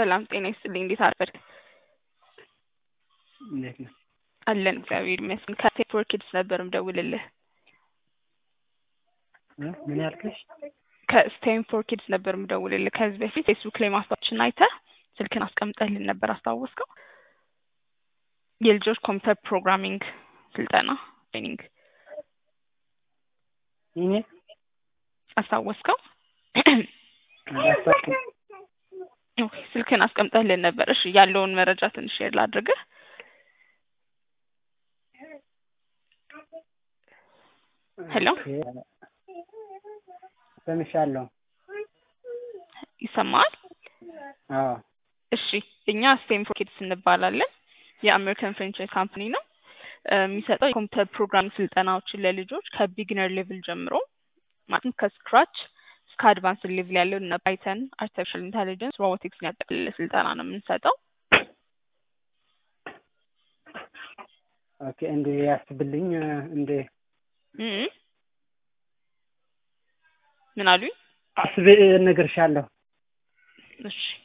ሰላም ጤና ይስጥልኝ። እንዴት አረፈድክ? እንዴት ነው? አለን እግዚአብሔር ይመስገን። ከቴፕ ፎር ኪድስ ነበር ምደውልልህ። እ ምን ያልከሽ? ከስቴም ፎር ኪድስ ነበር ምደውልልህ። ከዚህ በፊት ፌስቡክ ላይ ማስታወቂያዎችን አይተህ ስልክን አስቀምጠህልን ነበር አስታወስከው? የልጆች ኮምፒውተር ፕሮግራሚንግ ስልጠና ትሬኒንግ እኔ አስታወስከው? አላስታውቅም። ኦኬ፣ ስልክን አስቀምጠህልን ነበር። እሺ ያለውን መረጃ ትንሽ ሼር ላድርግህ። ሄሎ ኦኬ፣ ሰምሻለሁ። ይሰማል? አዎ እሺ እኛ ስቴም ፎር ኪድስ እንባላለን። የአሜሪካን ፍራንቻይዝ ካምፓኒ ነው። እ የሚሰጠው የኮምፒውተር ፕሮግራም ስልጠናዎችን ለልጆች ከቢግነር ሌቭል ጀምሮ ማለትም ከስክራች እስከ አድቫንስ ሌቭል ያለው እነ ፓይተን፣ አርቲፊሻል ኢንቴሊጀንስ፣ ሮቦቲክስን ያጠቃለለ ስልጠና ነው የምንሰጠው። ኦኬ፣ እንደ ያስብልኝ እንደ እ እ ምን አሉኝ? አስቤ እነግርሻለሁ። እሺ